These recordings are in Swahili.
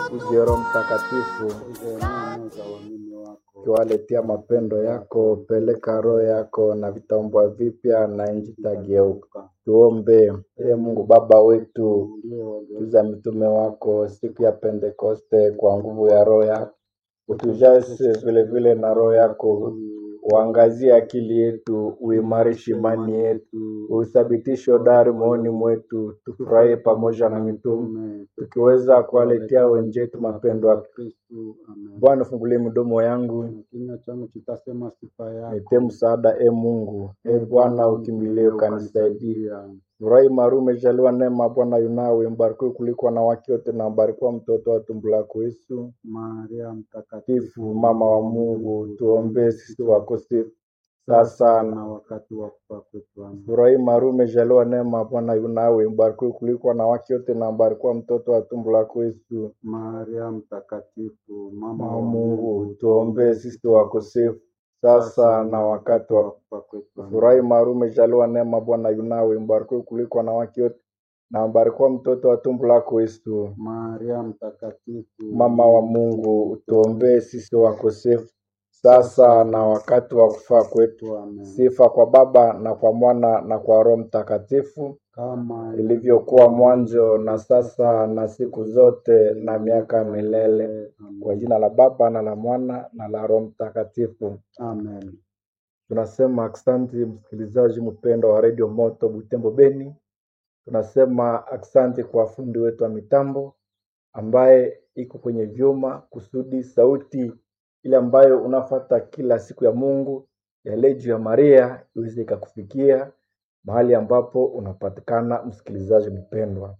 uje Roho Mtakatifu uje neno za uamini wako. ukiwaletea mapendo yako, peleka roho yako na vitaumbwa vipya na nchi itageuka. Tuombe. Ee Mungu Baba wetu, tuza mitume wako siku ya Pentekoste kwa nguvu ya roho yako, utujaze vile vile na roho yako, uangazie akili yetu, uimarishe imani yetu, uthabitishe hodari moyoni mwetu, tufurahie pamoja na mitume, tukiweza kuwaletea wenzetu mapendo yako. Kristu, amen. Bwana, fungulie midomo yangu Na kinywa changu kitasema sifa yako. nitie msaada, e Mungu. E Bwana, ukimbilie ukanisaidia. Ukanisaidia. Furahi Maria, umejaliwa neema, Bwana yunawe, mbarikiwa kuliko wanawake wote, na mbarikiwa mtoto wa tumbo lako Yesu. Maria mtakatifu, Mtakatifu, mama wa Mungu, tuombee sisi wakosefu sasa na na wakati wa kufa kwetu. Amen. Furahi Maria, umejaliwa neema, Bwana yunawe, mbarikiwa kuliko wanawake wote, na mbarikiwa mtoto wa tumbo lako Yesu. Maria mtakatifu, mama Mama wa wa Mungu, Mungu, tuombee sisi wakosefu sasa na wakati wa kufa kwetu. Amen. Furahi Maria, umejaliwa neema, Bwana yunawe, mbarikiwa kuliko wanawake wote, na mbarikiwa mtoto wa tumbo lako Yesu. Maria mtakatifu, Mama wa Mungu, utuombee sisi wakosefu sasa na wakati wa kufa kwetu. Amen. Sifa kwa Baba na kwa Mwana na kwa Roho Mtakatifu, Kama ilivyokuwa mwanzo na sasa na siku zote na miaka milele. Kwa jina la Baba na la Mwana na la Roho Mtakatifu. Amen. Tunasema aksanti msikilizaji mpendwa wa redio Moto Butembo Beni. Tunasema aksanti kwa fundi wetu wa mitambo ambaye iko kwenye vyuma kusudi sauti ile ambayo unafata kila siku ya Mungu ya Legio ya Maria iweze ikakufikia mahali ambapo unapatikana, msikilizaji mpendwa.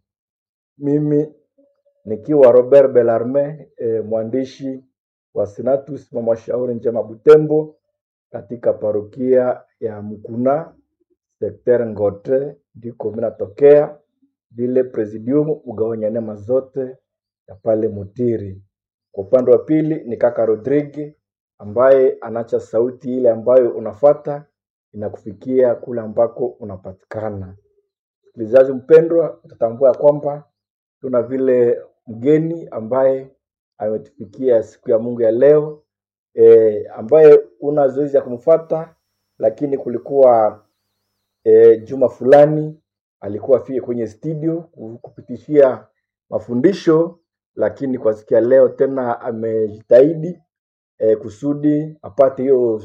Mimi nikiwa Robert Bellarme eh, mwandishi wa Senatus mama shauri njema Butembo katika parokia ya Mkuna sekter Ngote ndiko mimi natokea, vile presidium ugawanya neema zote ya pale Mutiri. Kwa upande wa pili ni kaka Rodrigue ambaye anacha sauti ile ambayo unafata inakufikia kule ambako unapatikana. Msikilizaji mpendwa, utatambua ya kwamba tuna vile mgeni ambaye ametufikia siku ya Mungu ya leo e, ambaye una zoezi ya kumfuata, lakini kulikuwa e, juma fulani alikuwa afike kwenye studio ku- kupitishia mafundisho, lakini kwa siku ya leo tena amejitahidi e, kusudi apate hiyo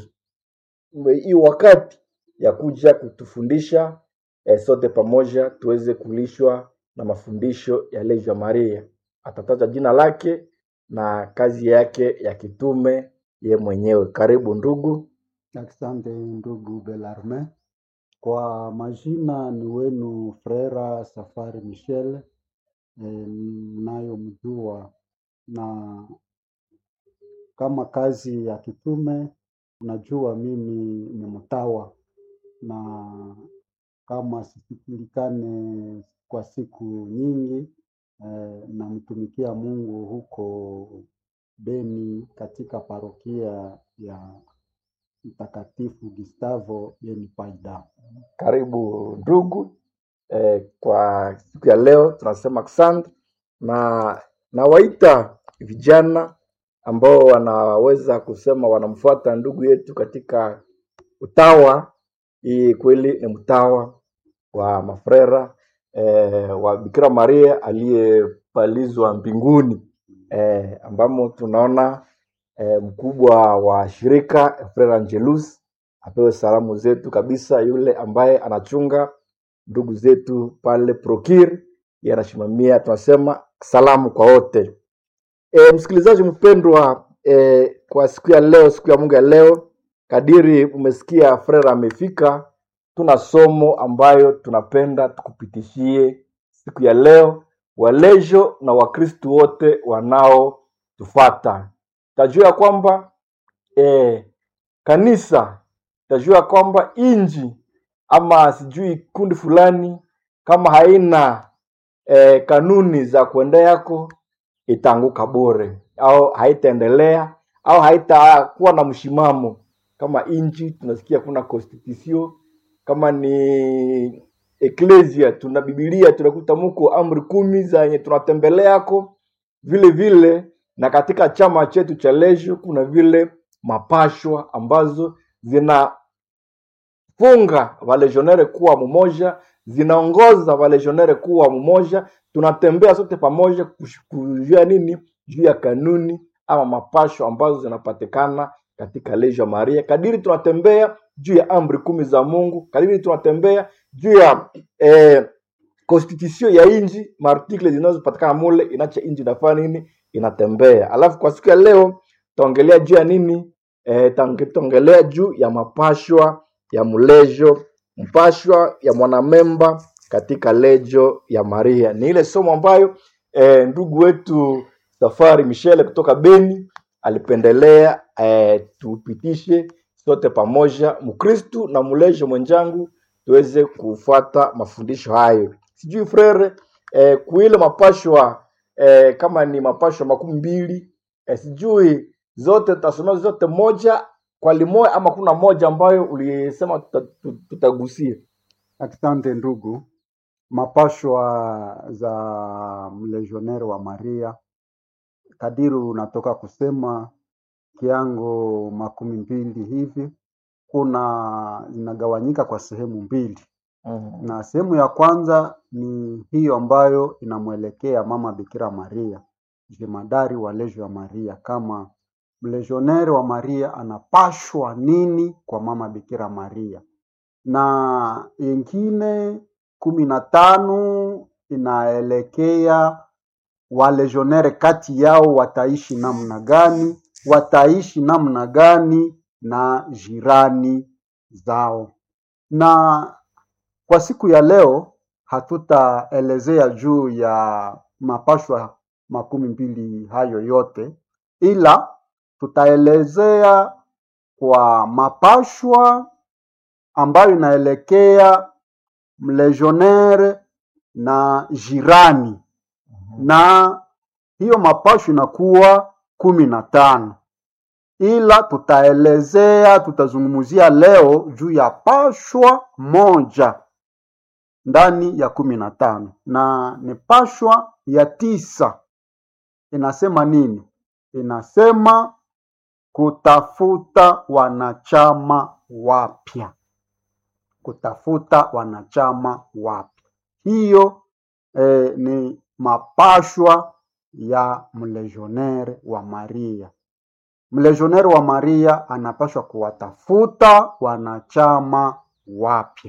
hiyo wakati ya kuja kutufundisha e, sote pamoja tuweze kulishwa na mafundisho ya Legio Maria. Atataja jina lake na kazi yake ya kitume ye mwenyewe. Karibu ndugu. Asante ndugu Belarme. Kwa majina ni wenu Frera Safari Michel eh, mnayomjua na kama kazi ya kitume, unajua mimi ni mtawa na kama sisikilikane kwa siku nyingi eh, namtumikia Mungu huko Beni katika parokia ya Mtakatifu Gustavo Beni Paida. Karibu ndugu. E, kwa siku ya leo tunasema asante na nawaita vijana ambao wanaweza kusema wanamfuata ndugu yetu katika utawa. Hii kweli ni mtawa wa mafrera e, wa Bikira Maria aliyepalizwa mbinguni e, ambamo tunaona e, mkubwa wa shirika Frere Angelus apewe salamu zetu kabisa, yule ambaye anachunga ndugu zetu pale Prokir, yeye anasimamia, tunasema salamu kwa wote. E, msikilizaji mpendwa, e, kwa siku ya leo, siku ya Mungu ya leo, kadiri umesikia Frere amefika, tuna somo ambayo tunapenda tukupitishie siku ya leo, walejo na Wakristu wote wanaotufata. Tajua ya kwamba e, kanisa tajua kwamba inji ama sijui kundi fulani kama haina eh, kanuni za kuenda yako itaanguka bure au haitaendelea au haitakuwa na mshimamo kama inji tunasikia kuna constitution kama ni eklesia tuna bibilia tunakuta muko amri kumi zenye tunatembeleako vile vile na katika chama chetu cha Lejo kuna vile mapashwa ambazo zinafunga walejionere kuwa mmoja, zinaongoza walejionere kuwa mmoja. Tunatembea sote pamoja kush- kujua nini juu ya kanuni ama mapasho ambazo zinapatikana katika Lejo Maria, kadiri tunatembea juu ya amri kumi za Mungu, kadiri tunatembea juu ya eh, constitution ya inji maartikle zinazopatikana mule inacha inji inafanya nini inatembea alafu kwa siku ya leo taongelea juu ya nini e, taongelea juu ya mapashwa ya mlejo mpashwa ya mwanamemba katika lejo ya maria ni ile somo ambayo e, ndugu wetu safari michele kutoka beni alipendelea e, tupitishe sote pamoja mkristu na mlejo mwenjangu tuweze kufuata mafundisho hayo sijui frere eh, kuile mapashwa eh, kama ni mapashwa makumi mbili eh, sijui zote tutasomea zote moja kwa limoya ama kuna moja ambayo ulisema tuta- tu- tutagusia Asante ndugu. Mapashwa za mlegioneri wa Maria, kadiri unatoka kusema kiango makumi mbili hivi, kuna inagawanyika kwa sehemu mbili, mm. na sehemu ya kwanza ni hiyo ambayo inamwelekea mama Bikira Maria, jemadari wa lejo ya Maria, kama mlegioneri wa Maria anapashwa nini kwa mama Bikira Maria na ingine kumi na tano inaelekea walegionere kati yao wataishi namna gani, wataishi namna gani na jirani zao. Na kwa siku ya leo hatutaelezea juu ya mapashwa makumi mbili hayo yote, ila tutaelezea kwa mapashwa ambayo inaelekea mlegionnaire na jirani, na hiyo mapasho inakuwa kumi na tano, ila tutaelezea, tutazungumzia leo juu ya pashwa moja ndani ya kumi na tano, na ni pashwa ya tisa. Inasema nini? Inasema kutafuta wanachama wapya kutafuta wanachama wapya. Hiyo eh, ni mapashwa ya mlegionere wa Maria. Mlegionere wa Maria anapashwa kuwatafuta wanachama wapya.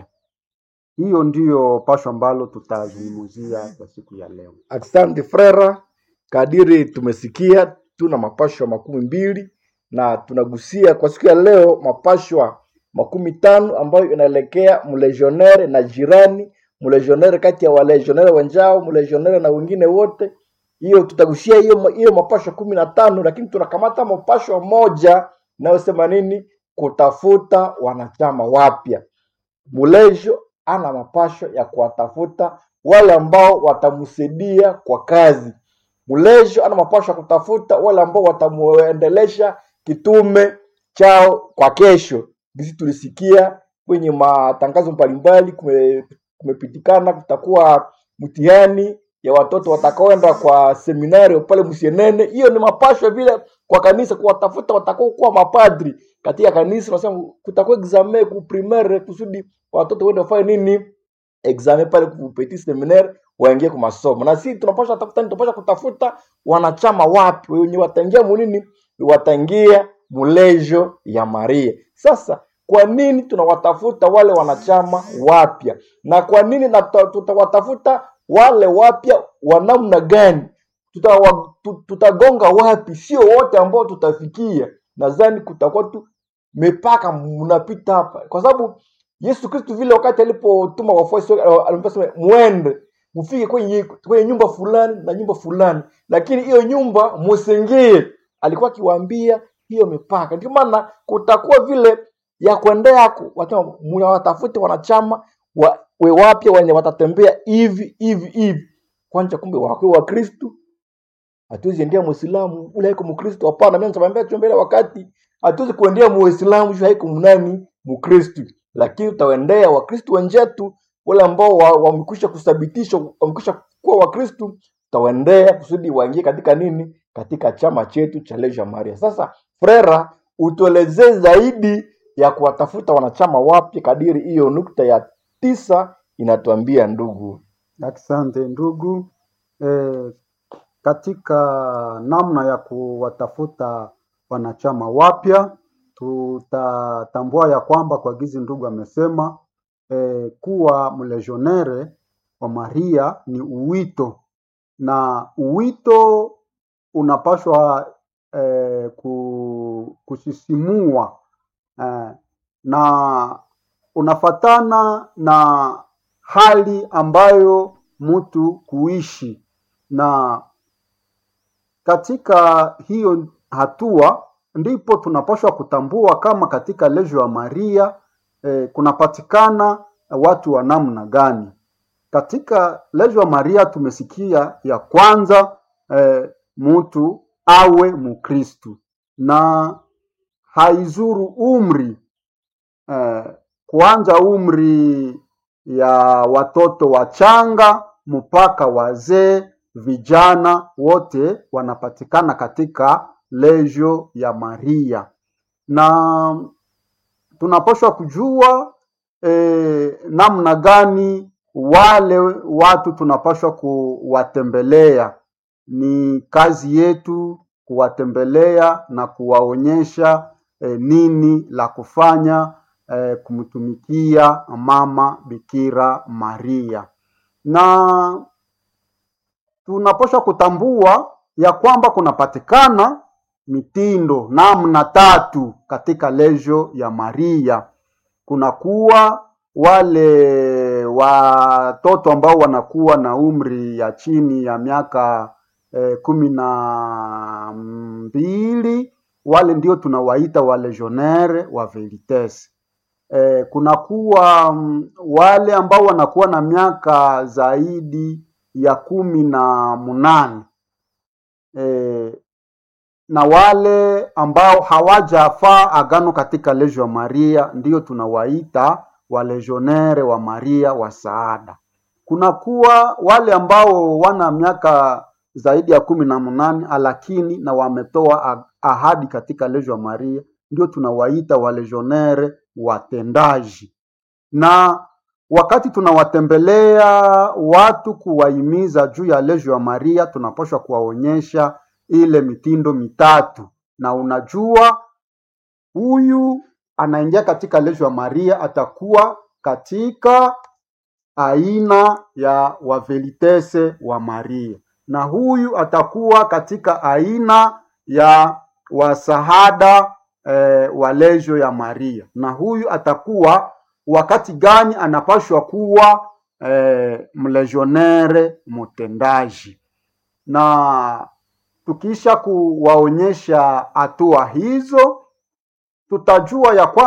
Hiyo ndiyo pashwa ambalo tutazungumzia kwa siku ya leo. Asante frera, kadiri tumesikia tuna mapashwa makumi mbili na tunagusia kwa siku ya leo mapashwa makumi tano ambayo inaelekea mlegionere na jirani, mlegionere kati ya walegionere wenzao, mlegionere na wengine wote. Hiyo tutagusia hiyo hiyo mapashwa kumi na tano, lakini tunakamata mapashwa moja inayosema nini? Kutafuta wanachama wapya. Mulejo ana mapasho ya kuwatafuta wale ambao watamsaidia kwa kazi. Mulejo ana mapasho ya kutafuta wale ambao watamuendelesha kitume chao kwa kesho. Sisi tulisikia kwenye matangazo mbalimbali, kume- kumepitikana kutakuwa mtihani ya watoto watakaoenda kwa seminari pale Msienene. Hiyo ni mapasho vile kwa kanisa, kuwatafuta watakao kuwa mapadri katika kanisa. Nasema kutakuwa examen ku primaire kusudi watoto wende wafanye nini examen pale ku petit seminaire waingie kwa masomo, na sisi tunapaswa tafuta, tunapaswa kutafuta wanachama wapi wenye wataingia munini, wataingia mulejo ya Maria. Sasa kwa nini tunawatafuta wale wanachama wapya, na kwa nini na tuta- tutawatafuta wale wapya wa namna gani? Tutawa- tu- Tutagonga wapi? Sio wote ambao tutafikia. Nadhani kutakuwa tu mipaka mnapita hapa, kwa sababu Yesu Kristo vile wakati alipotuma wafuasi wake aliposema mwende mfike kwenye, kwenye nyumba fulani na nyumba fulani, lakini hiyo nyumba musingie. Alikuwa akiwaambia hiyo mipaka. Ndio maana kutakuwa vile ya kuendea ku- watu mnawatafute wanachama wa, we wapya wenye watatembea hivi hivi hivi. Kwanza kumbe wakwe wa Kristo hatuwezi endea Muislamu ule haiko Mkristo. Hapana, mimi nitamwambia tu mbele wakati hatuwezi kuendea Muislamu juu haiko mnani Mkristo, lakini tutaendea Wakristo wenzetu wale ambao wa- wamekwisha kuthabitishwa, wamekwisha kuwa Wakristo tutawaendea kusudi waingie katika nini katika chama chetu cha Legia Maria. Sasa Frera, utuelezee zaidi ya kuwatafuta wanachama wapya kadiri hiyo nukta ya tisa inatuambia ndugu. Asante ndugu. E, katika namna ya kuwatafuta wanachama wapya tutatambua ya kwamba kwa gizi ndugu amesema e, kuwa mlegionere wa Maria ni uwito na uwito unapaswa eh, ku, kusisimua eh, na unafatana na hali ambayo mtu kuishi na katika hiyo hatua ndipo tunapaswa kutambua kama katika Legio ya Maria eh, kunapatikana watu wa namna gani. Katika Legio ya Maria tumesikia ya kwanza eh, mtu awe Mkristu na haizuru umri eh, kuanja umri ya watoto wachanga mpaka wazee, vijana wote wanapatikana katika Legio ya Maria, na tunapaswa kujua eh, namna gani wale watu tunapaswa kuwatembelea. Ni kazi yetu kuwatembelea na kuwaonyesha eh, nini la kufanya eh, kumtumikia mama Bikira Maria, na tunapaswa kutambua ya kwamba kunapatikana mitindo namna tatu katika Legio ya Maria. Kunakuwa wale watoto ambao wanakuwa na umri ya chini ya miaka eh, kumi na mbili, wale ndio tunawaita walegionnaire wa veritas. Eh, kunakuwa mm, wale ambao wanakuwa na miaka zaidi ya kumi na munane eh, na wale ambao hawajafaa agano katika Legio ya Maria ndio tunawaita walegionnaire wa Maria wa saada. Kunakuwa wale ambao wana miaka zaidi ya kumi na munane lakini na wametoa ahadi katika Legio ya Maria ndio tunawaita walegionnaire watendaji. Na wakati tunawatembelea watu kuwahimiza juu ya Legio ya Maria, tunapaswa kuwaonyesha ile mitindo mitatu, na unajua huyu anaingia katika Legio ya Maria atakuwa katika aina ya wavelitese wa Maria, na huyu atakuwa katika aina ya wasahada eh, wa Legio ya Maria, na huyu atakuwa wakati gani anapashwa kuwa eh, mlegionnaire mtendaji na tukisha kuwaonyesha hatua hizo tutajua ya kwamba